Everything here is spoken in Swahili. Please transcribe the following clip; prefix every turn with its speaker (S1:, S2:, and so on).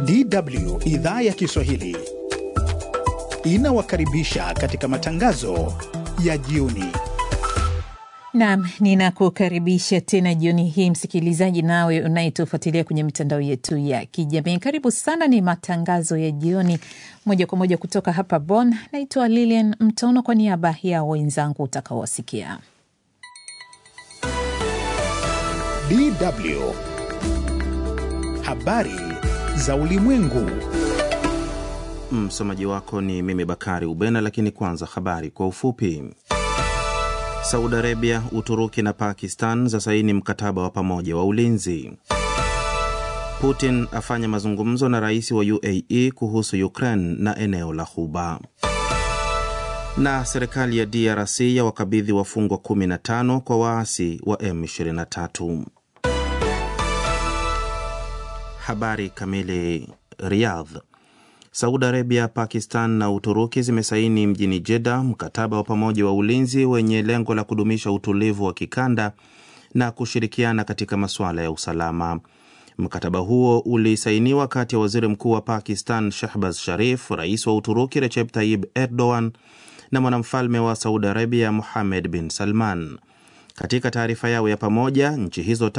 S1: DW idhaa ya Kiswahili inawakaribisha katika matangazo ya jioni.
S2: Naam, ninakukaribisha tena jioni hii msikilizaji, nawe unayetufuatilia kwenye mitandao yetu ya kijamii. Karibu sana, ni matangazo ya jioni moja kwa moja kutoka hapa Bonn. Naitwa Lilian Mtono kwa niaba ya wenzangu utakaowasikia.
S1: DW habari za ulimwengu.
S3: Msomaji wako ni mimi Bakari Ubena, lakini kwanza habari kwa ufupi. Saudi Arabia, Uturuki na Pakistan za saini mkataba wa pamoja wa ulinzi. Putin afanya mazungumzo na rais wa UAE kuhusu Ukraine na eneo la Ghuba. Na serikali ya DRC ya wakabidhi wafungwa 15 kwa waasi wa M23. Habari kamili. Riyadh. Saudi Arabia, Pakistan na Uturuki zimesaini mjini Jeddah mkataba wa pamoja wa ulinzi wenye lengo la kudumisha utulivu wa kikanda na kushirikiana katika masuala ya usalama. Mkataba huo ulisainiwa kati ya waziri mkuu wa Pakistan Shahbaz Sharif, rais wa Uturuki Recep Tayyip Erdogan na mwanamfalme wa Saudi Arabia Mohammed bin Salman. Katika taarifa yao ya pamoja, nchi hizo